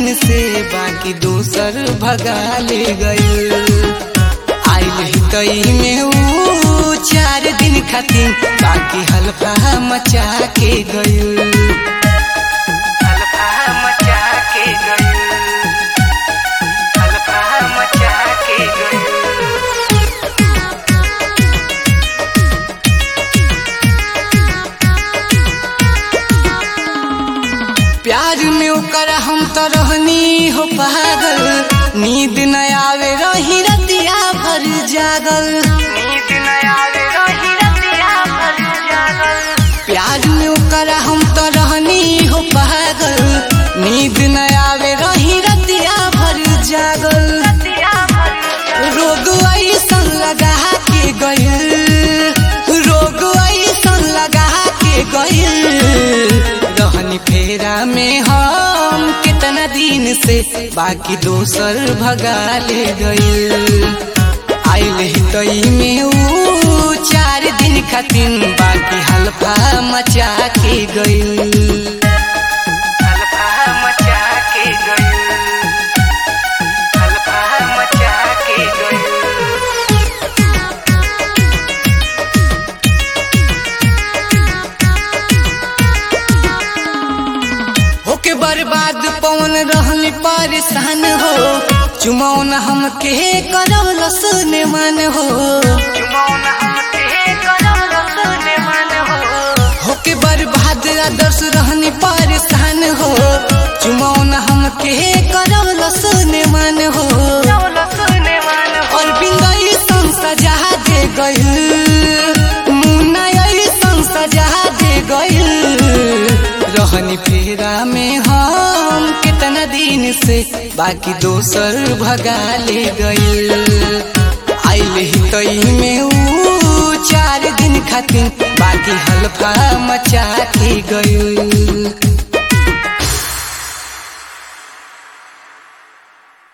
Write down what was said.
दिन से बाकी दोसर भगा ले गइल आइल ही तई में ऊ चार दिन खातिर बाकी हल्का मचा के गइल हल्का मचा के गइल हल्का मचा के गइल प्यार में ओकर हम तो रहनी हो पागल नींद न आवे रही रतिया भर जागल नींद न आवे रही रतिया भर जागल प्यार में ओकर हम तो रहनी हो पागल नींद न आवे रही रतिया भर जागल रोग ऐसन लगा के गइल रोग ऐसन लगा के गइल रहनी फेरा में हम कितना दिन से बाकी दोसर भगा ले गइल आइल ही तई में ऊ चार दिन खातिर बाकी हल्का मचा के गइल हल्का मचा के गइल हल्का मचा के गइल होके बर्बाद पवन रहनी परेशान हो चुमौन हम के करल सुने मन हो होके बर्बाद आदर्श रहनी परेशान हो चुमौन हम के करल सुने मन हो और बिंदई सन सजा दे गइल मुन्ना सन सजा दे गइल रहनी फेरा में हम कितना दिन से बाकी दोसर भगा ले गइल आइल ही तई में ऊ चार दिन खातिर बाकी हल्का मचा के गइल